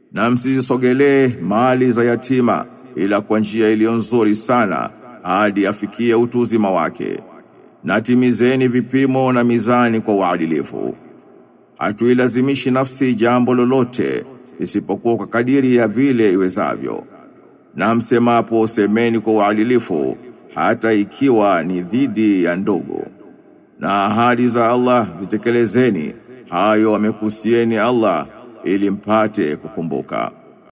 na msizisogelee mali za yatima ila kwa njia iliyo nzuri sana hadi afikie utu uzima wake na timizeni vipimo na mizani kwa uadilifu hatuilazimishi nafsi jambo lolote isipokuwa kwa kadiri ya vile iwezavyo na msemapo semeni kwa uadilifu hata ikiwa ni dhidi ya ndugu na ahadi za Allah zitekelezeni hayo amekusieni Allah ili mpate kukumbuka